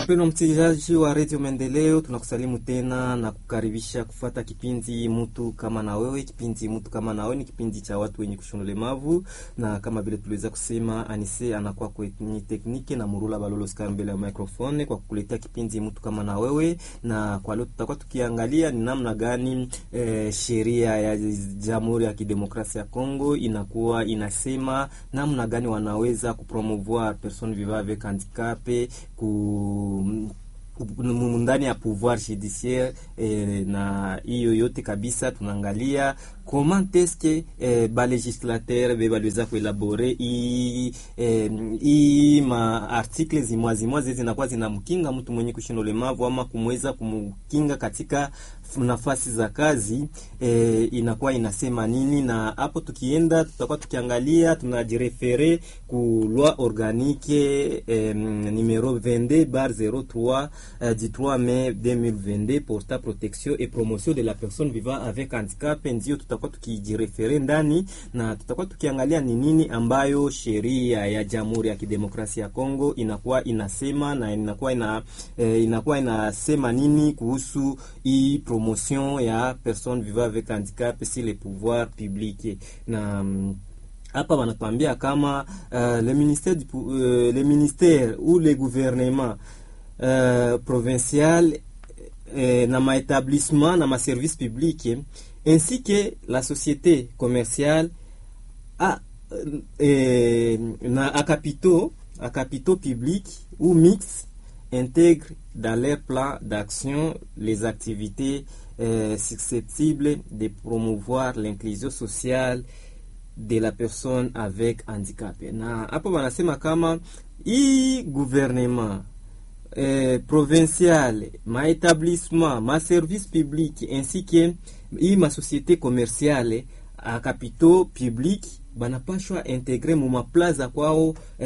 Mpendwa msikilizaji wa redio Maendeleo, tunakusalimu tena na kukaribisha kufuata kipindi mtu kama na wewe. Kipindi mtu kama na wewe ni kipindi cha watu wenye kushona ulemavu, na kama vile tuliweza kusema, Anise anakuwa kwenye tekniki na Murula Balolo Skar mbele ya microphone kwa kukuletea kipindi mtu kama na wewe. Na kwa leo tutakuwa tukiangalia ni namna gani eh, sheria ya Jamhuri ya Kidemokrasia ya Kongo inakuwa inasema namna gani wanaweza kupromouvoir personnes vivant avec handicap ku ndani ya pouvoir judiciaire eh, na hiyo yote kabisa tunaangalia comment est-ce que eh, ba legislateur be baliweza kuelabore i eh, i ma article zimwa zimwa zezi zinakuwa zinamkinga mtu mwenye kushinda ulemavu ama kumweza kumkinga katika nafasi za kazi eh, inakuwa inasema nini, na hapo tukienda tutakuwa tukiangalia tunajirefere ku loi organique eh, numero 22 bar 03 eh, du 3 mai 2022 porta protection et promotion de la personne vivant avec handicap. Ndio tutakuwa tukijirefere ndani na tutakuwa tukiangalia ni nini ambayo sheria ya Jamhuri ya Kidemokrasia ya Kongo inakuwa inasema na inakuwa ina, eh, inakuwa inasema nini kuhusu hii promotion ya personnes vivant avec handicap si les pouvoirs publics na hapa wanatuambia kama uh, le ministère du, uh, le ministère ou le gouvernement uh, provincial uh, na maetablissement na maservice public ainsi que la société commerciale a, uh, na a capitaux a capitaux publics ou mixtes intègrent dans leur plan d'action les activités euh, susceptibles de promouvoir l'inclusion sociale de la personne avec handicap. Na hapo wanasema kama hii gouvernement eh, provincial maetablissement maservice public ainsi que hii masociété commerciale a capitaux public banapashwa integre mu maplaza kwao